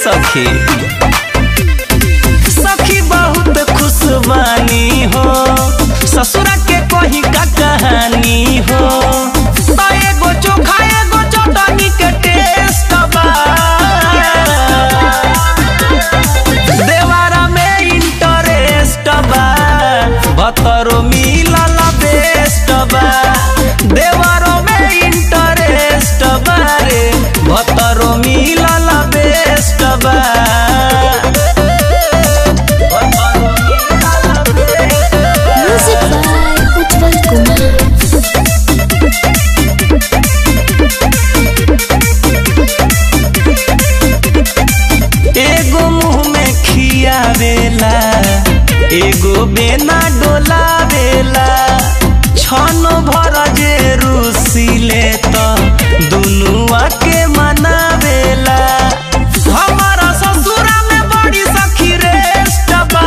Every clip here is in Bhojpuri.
सखी सखी बहुत खुशबानी हो ससुरा के कही का कहानी हो तो एगो चोखा एगो चटनी के टेस्ट बा देवारा में इंटरेस्ट बा भतरो मिलल बेस्ट बा देवारो में इंटरेस्ट बा रे भतरो मिलल बेस्ट बा भतरो मिलल बेस्ट बा। Music by Utpal Kumar. एगो मुंह में खियावेला एगो बेना डोलावेला छन भर जे रुसिले त दुनुआ के मनावेला हमारा ससुरा में बड़ी सखी रेस्ट बा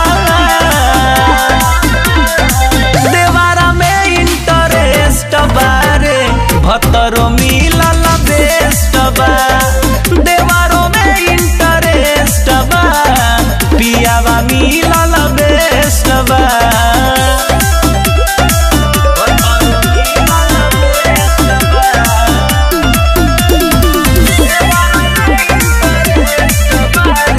देवारा में इंटरेस्ट बारे भतरो मिलल बेस्ट बा देवारो में इंटरेस्ट बा पियावा मिलल बेस्ट बा भतरो मिलल बेस्ट बा। देवारा में interest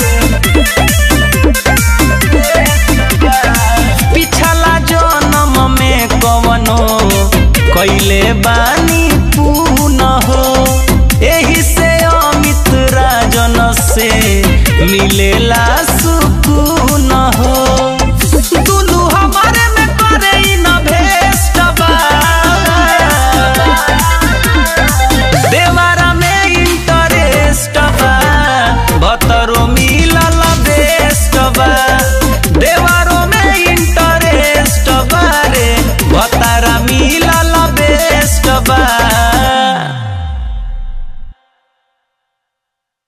बारे, पिछला जन्म में कवनो कैले बानी पून हो एही से